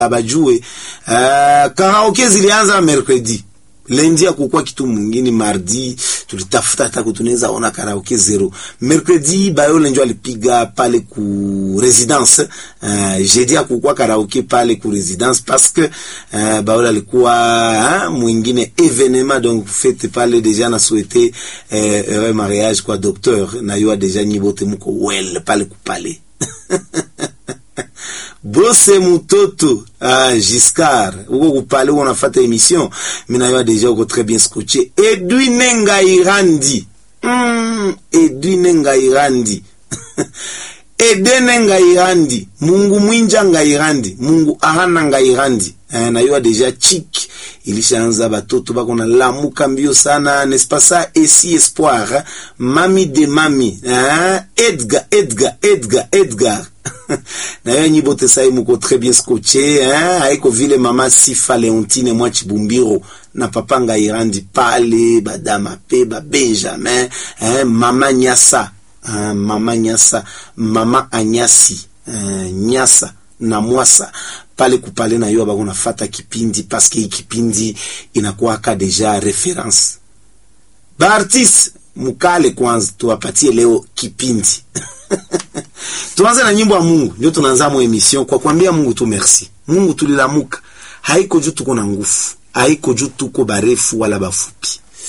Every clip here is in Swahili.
abajue uh, karaoke zilianza mercredi lendi ya kukua kitu mwingine mardi tulitafuta hata kutunaweza ona karaoke zero mercredi bayo lenjo alipiga pale ku residence uh, jeudi ya kukua karaoke pale ku residence parce que uh, bayo alikuwa uh, mwingine evenement donc fete pale deja na souhaiter uh, heureux mariage kwa docteur na yo deja nyibote muko well pale kupale bose mutoto ah, Giscard uko kupale uko nafata emission mina yo deja uko très bien scotché Edwin Ngairandi mm, Edwin Ngairandi Edene Ngairandi Mungu mwinja Ngairandi Mungu ahana Ngairandi eh, na yo deja chik ilishaanza batoto bako na lamuka mbio sana n'est-ce pas ça esi espoir hein? mami de mami hein? Edgar Edgar Edgar Edgar na yo nyi bote sai muko très bien scotché hein? haiko vile mama Sifa Leontine mwa Chibumbiro na papa Ngairandi pale badama pe ba Benjamin hein? mama Nyasa hein? mama Nyasa mama Anyasi hein? Nyasa na Mwasa pale kupale na yo bako nafata kipindi paske hii kipindi inakuwaka deja reference baartiste mukale kwanza tuwapatie leo kipindi tuanze na nyimbo ya Mungu ndio tunaanza mo emission kwa kuambia Mungu tu merci Mungu tulilamuka haiko juu tuko na nguvu haiko juu tuko barefu wala bafupi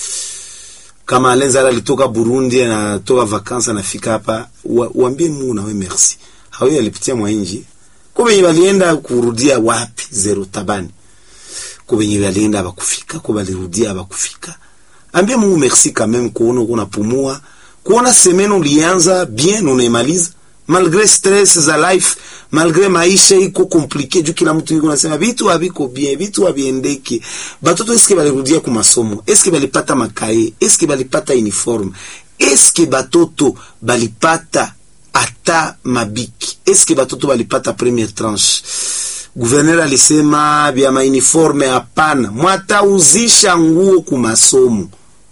kama Alenzara alitoka Burundi anatoka vakansa anafika hapa waambie Mungu nawe merci hawe alipitia mwainji kubenye balienda kurudia wapi zero tabani kubenye balienda abakufika ko balirudia abakufika ambia Mungu merci quand même kuona uko unapumua kuona semaine ulianza bien unaimaliza malgré stress za life malgré maisha iko compliqué juu kila mtu yuko nasema vitu haviko bien vitu haviendeki batoto eske balirudia ku masomo eske balipata makaye eske balipata uniforme eske batoto balipata ata mabiki eske batoto balipata première tranche guverner alisema vya mauniforme hapana mwatauzisha nguo ku masomo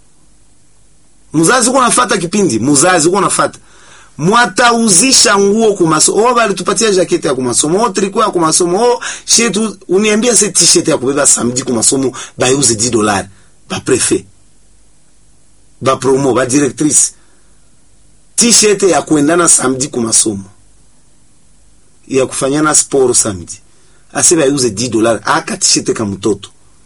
muzazi uko nafata kipindi muzazi uko nafata mwatauzisha nguo ku masomo oh balitupatia jaketi ya ku masomo oh triko ya ku masomo oh shetu uniambia se t-shirt ya kubeba samedi ku masomo bayuze 10 dollars ba prefet ba promo ba directrice t-shirt ya kuendana samedi ku masomo ya kufanyana sport samedi aseba yuze 10 dollars aka t-shirt ka mtoto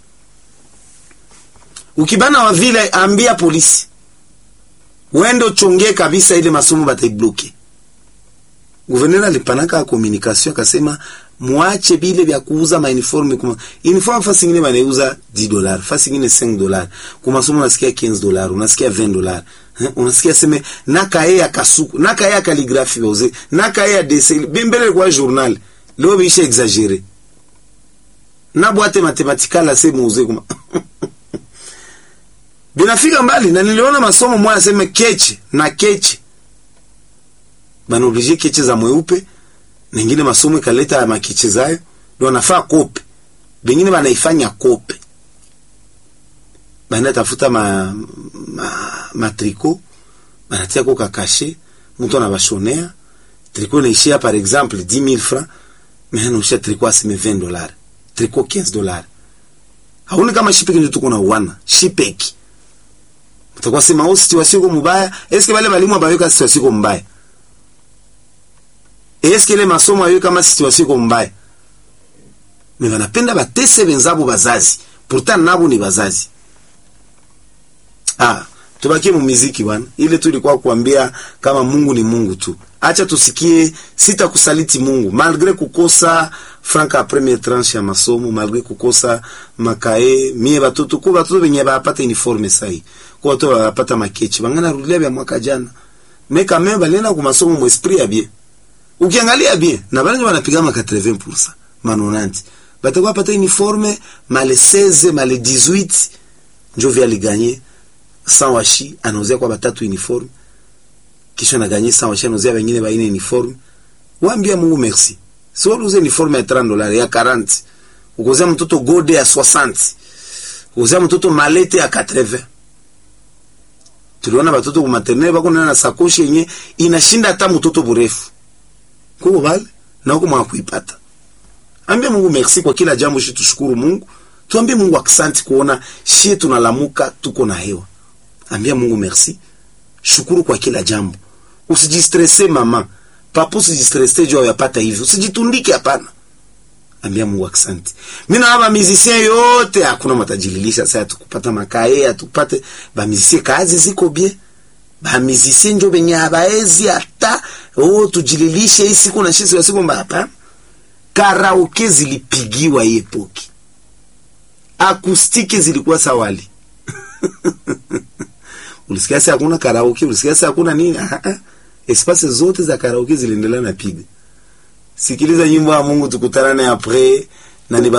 ukibana wa vile ambia polisi wendo chonge kabisa ile masomo bataibloke Guverneur alipanaka communication akasema muache bile vya kuuza ma uniforme kuma uniforme fasi nyingine banauza 10 dollars fasi nyingine 5 dollars kuma somo unasikia 15 dollars unasikia 20 dollars unasikia seme nakaye ya kasuku nakaye ya calligraphie bauze nakaye ya dessin bembele kwa journal leo bisha exagere na boîte mathématicale ase muuze kuma binafika mbali na niliona masomo moja aseme keche na keche bana oblige keche za mweupe ningine masomo ikaleta makeche zayo ndio wanafaa kope bengine banaifanya kope bana tafuta ma, ma, ma triko banatia ko kakashe mtu anabashonea triko inaishia par exemple 10000 francs mais anaishia triko aseme 20 dollars triko 15 dollars hauni kama shipeki ndio tuko na uwana shipeki utakuwa sema au situation iko mbaya eske wale walimu abaweka situation iko mbaya eske ile masomo ayo kama situation iko mbaya me wanapenda batese benzabo bazazi pourtant nabo ni bazazi ah tubakie mu muziki bwana ile tu ilikuwa kuambia kama Mungu ni Mungu tu acha tusikie sitakusaliti Mungu malgré kukosa franka première tranche ya masomo malgré kukosa makae mie batoto ko batoto benye bapata uniforme sai ko batoto bapata makechi bangana rudia bya mwaka jana mais quand même balena ku masomo mu esprit ya bien ukiangalia bien na bale wanapiga ma 80% manonanti batakuwa pata uniforme male 16 male 18 njo vya liganye sans washi anauzia kwa batatu uniforme kisha na gagner sans washi anauzia wengine baine uniforme waambia Mungu merci si wewe uze uniforme ya 30 dollars ya 40 ukuzia mtoto gode ya 60 ukuzia mtoto malete ya 80 tuliona batoto ku maternelle bako na sakoshi yenye inashinda hata mtoto burefu kuko bale na huko mwakuipata ambia Mungu merci kwa kila jambo, shi tushukuru Mungu, tuambie Mungu aksanti kuona shi tunalamuka tuko na hewa. Ambia Mungu merci, shukuru kwa kila jambo, usijistresse mama papa, usijistresse juu yapata hivi, usijitundike, hapana. Ambia Mungu asante. Mimi na baba musicien yote hakuna matajililisha sasa tukupata makae atukupate ba musicien kazi ziko bien. Ba musicien njo benye abaezi hata oh tujililishe hii siku na shisi siku mbapa. Karaoke zilipigiwa hii epoki. Akustiki zilikuwa sawali. Ulisikia sasa hakuna karaoke, ulisikia sasa hakuna nini? Ah ah. Espace zote za karaoke ziliendelea na piga. Sikiliza nyimbo ya Mungu tukutanane apres na